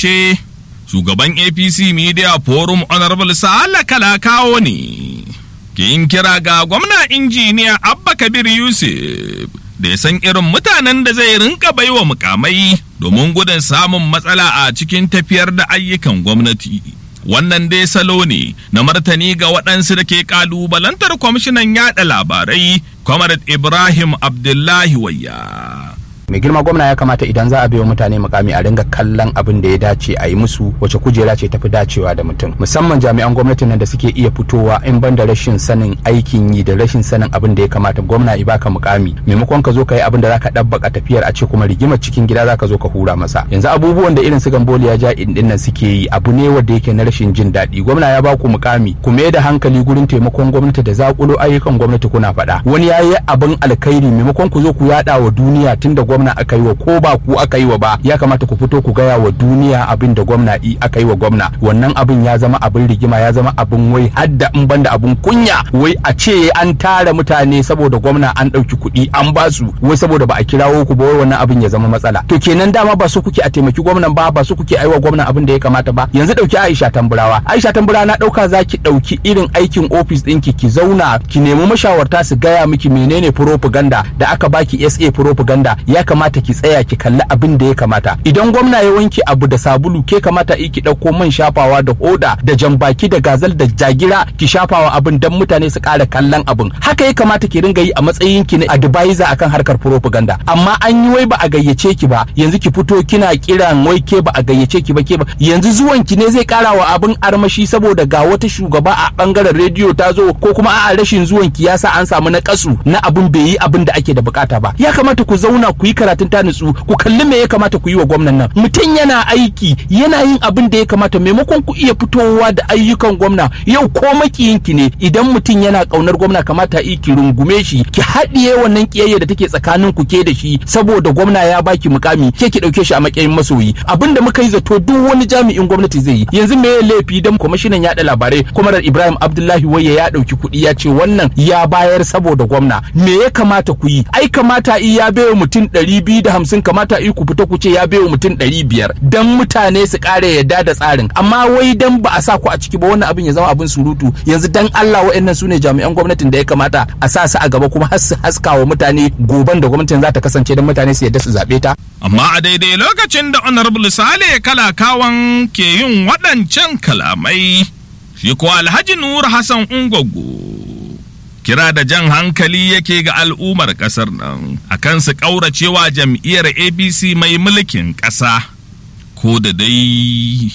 ce shugaban apc media forum honorable sa'ala kalakawo ne ke yin kira ga gwamna injiniya abba kabir yusuf da ya san irin mutanen da zai rinka baiwa mukamai domin gudun samun matsala a cikin tafiyar da ayyukan gwamnati wannan dai salo ne na martani ga waɗansu da ke ƙalubalantar kwamishinan yaɗa labarai comrade ibrahim abdullahi wayya mai girma gwamna ya kamata idan za a baiwa mutane mukami a ringa kallon abin da ya dace a yi musu wace kujera ce tafi dacewa da mutum musamman jami'an gwamnatin nan da suke iya fitowa in ban da rashin sanin aikin yi da rashin sanin abin da ya kamata gwamna ya baka mukami maimakon ka zo ka yi abin da zaka dabbaka tafiyar a ce kuma rigimar cikin gida zaka zo ka hura masa yanzu abubuwan da irin su gamboli ya ja din nan suke yi abu ne wanda yake na rashin jin daɗi gwamna ya baku mukami ku mai da hankali gurin taimakon gwamnati da zakulo ayyukan gwamnati kuna faɗa wani ya yi abin alkhairi maimakon ku zo ku yaɗa wa duniya tunda gwamna aka yi wa ko ba ku aka yi wa ba ya kamata ku fito ku gaya wa duniya abin da gwamna i aka yi wa gwamna wannan abin ya zama abin rigima ya zama abin wai hadda in banda abin kunya wai a ce an tara mutane saboda gwamna an ɗauki kuɗi an ba su wai saboda ba a kirawo ku ba wai wannan abin ya zama matsala to kenan dama ba su kuke a taimaki gwamnan ba ba su kuke aiwa gwamnan abin da ya kamata ba yanzu ɗauki Aisha Tamburawa Aisha Tamburawa na ɗauka za ki ɗauki irin aikin ofis ɗinki ki zauna ki nemi mashawarta su gaya miki menene propaganda da aka baki SA propaganda ya kamata ki tsaya ki kalli abin da ya kamata idan gwamna ya wanke abu da sabulu ke kamata ki ɗauko man shafawa da hoda da jambaki da gazal da jagira ki shafawa abin dan mutane su ƙara kallon abin haka ya kamata ki ringa yi a matsayin ki na advisor akan harkar propaganda amma an yi wai ba a gayyace ki ba yanzu ki fito kina kiran wai ke ba a gayyace ki ba ke ba yanzu zuwan ki ne zai ƙara wa abin armashi saboda ga wata shugaba a bangaren rediyo ta zo ko kuma a'a rashin zuwan ki yasa an samu na kasu na abin bai yi abin da ake da bukata ba ya kamata ku zauna ku yi karatun ta nutsu ku kalli me ya kamata ku yi wa gwamnan nan mutum yana aiki yana yin abin da ya kamata maimakon ku iya fitowa da ayyukan gwamna yau ko makiyinki ne idan mutum yana kaunar gwamna kamata yi ki rungume shi ki haɗiye wannan kiyayya da take tsakanin ku ke da shi saboda gwamna ya baki mukami ke ki ɗauke shi a matsayin masoyi abin da muka yi zato duk wani jami'in gwamnati zai yi yanzu me laifi dan kwamishinan yaɗa labarai kwamarar ibrahim abdullahi waye ya ɗauki kuɗi ya ce wannan ya bayar saboda gwamna me ya kamata ku yi ai kamata i ya bai mutum ɗari biyu da hamsin kamata i ku fita ku ce ya bai mutum ɗari biyar dan mutane su ƙara yadda da tsarin amma wai dan ba a sa ku a ciki ba wannan abin ya zama abin surutu yanzu dan Allah wa'annan su ne jami'an gwamnatin da ya kamata a sa su a gaba kuma har su haska wa mutane goban da gwamnatin za ta kasance don mutane su yadda su zaɓe ta. Amma a daidai lokacin da Honorable Sale Kalakawan ke yin waɗancan kalamai, shi ko Alhaji Nur Hassan Ungwaggo. Kira da jan hankali yake ga al'ummar ƙasar nan akan su ƙauracewa jam'iyyar APC mai mulkin ƙasa, ko da dai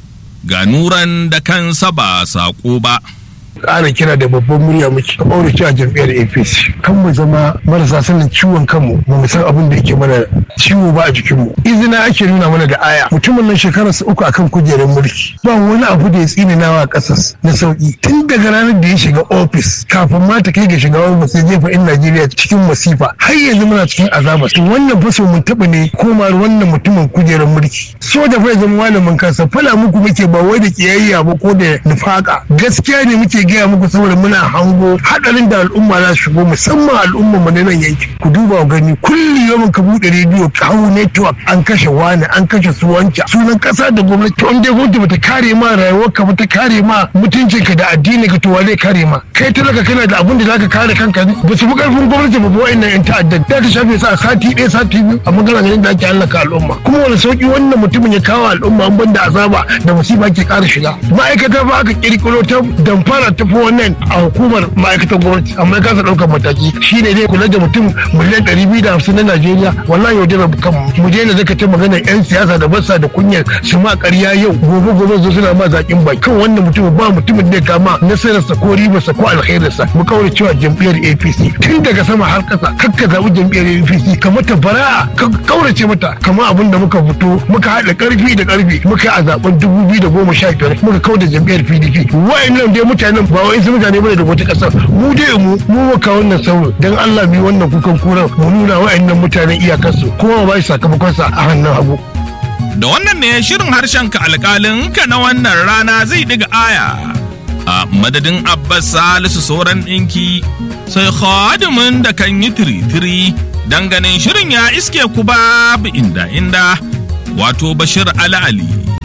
ga nuran da kansa ba saƙo ba. ƙara kira da babban murya muke kaure cewa jam'iyyar apc kan mu zama marasa sanin ciwon kanmu ba mu san abin da yake mana ciwo ba a jikinmu izina ake nuna mana da aya mutumin nan shekarar sa uku akan kujerar mulki ba wani abu da ya tsininawa ƙasas na sauki tun daga ranar da ya shiga ofis kafin ma ta kai ga shiga wani sai jefa in najeriya cikin masifa har yanzu muna cikin azaba to wannan faso mun taɓa ne komar wannan mutumin kujerar mulki soja fa ya zama malamin kansa fala muku muke ba wai da kiyayya ba ko da nufaka gaskiya ne muke gaya muku saboda muna hango hadarin da al'umma za su shigo musamman al'umma mu na nan yanki ku duba gani kulli yawan ka bude rediyo ka hau network an kashe wani an kashe su wancan sunan kasa da gwamnati to dai gwamnati bata kare ma rayuwar ka bata kare ma mutuncin ka da addini ka to zai kare ma kai talaka kana da abin da zaka kare kanka ne ba su fi karfin gwamnati ba ba wa'annan yan ta'adda da ta shafe sa sati ɗaya sati biyu a magana ganin da ake hallaka al'umma kuma wani sauki wannan mutumin ya kawo al'umma an banda azaba da musiba ke ƙara shiga ma'aikata ba aka kirkiro ta damfara ta fi wannan a hukumar ma'aikatan gwamnati amma ya kasa ɗaukar mataki shi ne zai kula da mutum miliyan ɗari biyu da hamsin na najeriya wallahi yau dai kan mu daina zaka ta magana yan siyasa da basa da kunyar su ma ƙarya yau gobe gobe zo suna ma zaƙin bai kan wannan mutum ba mutumin da ya kama nasararsa ko ribarsa ko alkhairinsa mu kaura cewa jam'iyyar apc tun daga sama har ƙasa kakka zaɓi jam'iyyar apc ka mata bara'a ka kaurace mata kamar abin da muka fito muka haɗa ƙarfi da ƙarfi muka yi a zaɓen dubu biyu da goma sha biyar muka kauda jam'iyyar pdp wa'annan dai mutanen ba wai su mutane bane da wata kasar mu dai mu mu maka wannan sauro dan Allah bi wannan kukan kuran mu nuna wa'annan mutanen iyakarsu kuma ba shi sakamakon sa a hannun hagu Da wannan ne shirin harshen ka alƙalin ka na wannan rana zai diga aya. A madadin Abbas Salisu sauran ɗinki sai khadimin da kan yi tiri-tiri ganin shirin ya iske ku babu inda inda wato Bashir Ali Ali.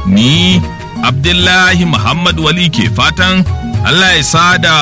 ni abdullahi muhammad wali ke fatan allah ya sada